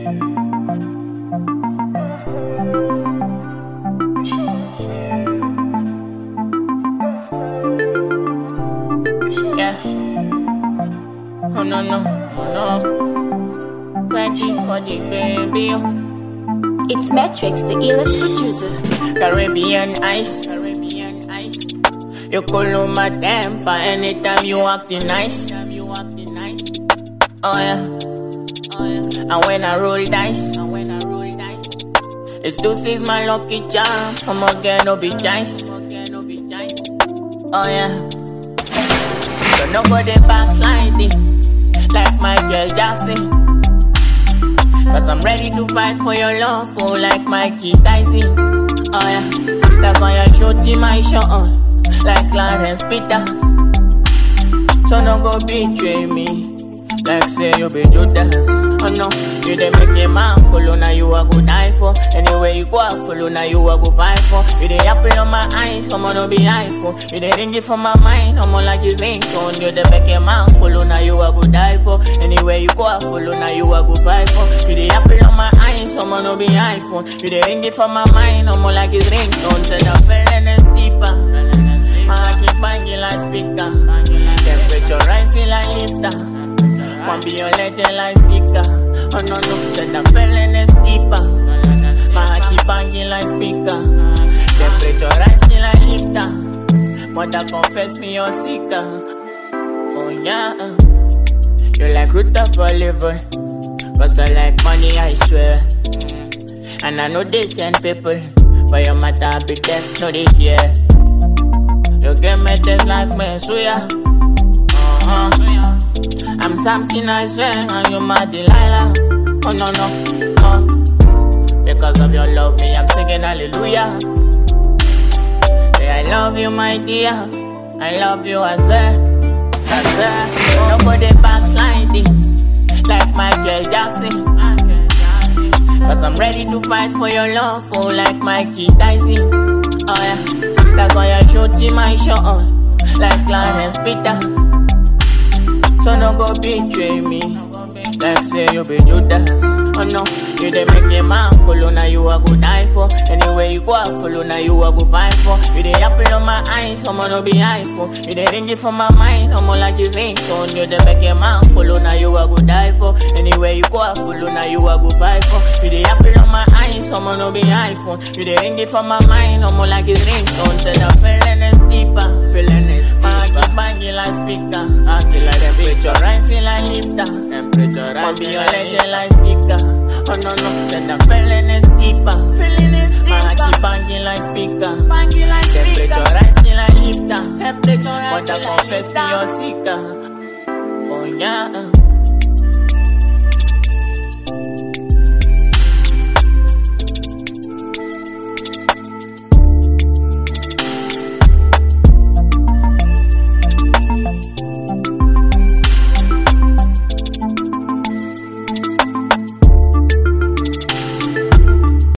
Yeah. Oh no no, oh no. Ready for the baby. oh. It's Matrix, the illest producer. Caribbean ice. Caribbean ice. You cool my temper anytime you acting nice. Oh yeah. Oh yeah. And when I roll dice. And when I roll dice. It's two six my lucky charm. I'm again no be chance. Oh yeah. So no go the backsliding like Michael Jackson. Cause I'm ready to fight for your love, oh, like Mikey Tyson. Oh yeah, that's why I shoot in my shot on, like Clarence Peters. So no go betray me, like say you be Judas. Oh no, you dey make a man follow, now you a go die for. Anywhere you go, I follow, now you a go fight for. You dey apple on my eyes, I'm no be iPhone. You dey ring it from my mind, I'm like his ringtone. You dey make a man follow, now you a go die for. Anywhere you go, I follow, now you a go fight for. You dey apple on my eyes, I'm no be iPhone. You dey ring it from my mind, I'm like his ringtone. Said I'm feeling is deeper. My heart keep banging like speaker. Temperature rising like lifter. Want be your legend like Sika. Oh no no, said I'm feeling is deeper. My heart keep banging like speaker. Temperature rising like lifter. Mother confess me your seeker. Oh yeah, you like root of Oliver. Cause I like money, I swear. And I know they send people. But your matter be deaf, no they hear. You get me just like me, so yeah. Uh-huh. I'm Samson, I swear, and you my Delilah. Oh no no, oh. Because of your love, me I'm singing hallelujah. Say I love you, my dear. I love you, I swear. I swear. No go the backsliding like Michael Jackson. Cause I'm ready to fight for your love, oh, like Mikey Tyson. Oh yeah, that's why I shoot in my shot on, like Clarence Peters. So no go betray me. Like say you be Judas. Oh no, you dey make a man follow now you a go die for. Anywhere you go I follow now you a go fight for. You dey apple on my eyes, I'm no be iPhone. You dey ring it from my mind, I'm like his ringtone. You dey make a man follow now you a go die for. Anywhere you go I follow now you a go fight for. You dey apple on my eyes, I'm no be iPhone. You dey ring it from my mind, I'm like his ringtone. Said I'm feeling is deeper, feeling is deeper. My keep banging like speaker, acting like temperature rising like lifter. Temperature rising be your legend like Sika. Oh no no, said I'm feeling is deeper, feeling is deeper. My keep banging like speaker, banging like speaker. Temperature rising like lifter. Temperature rising like lifter. But I confess me your seeker. Oh yeah.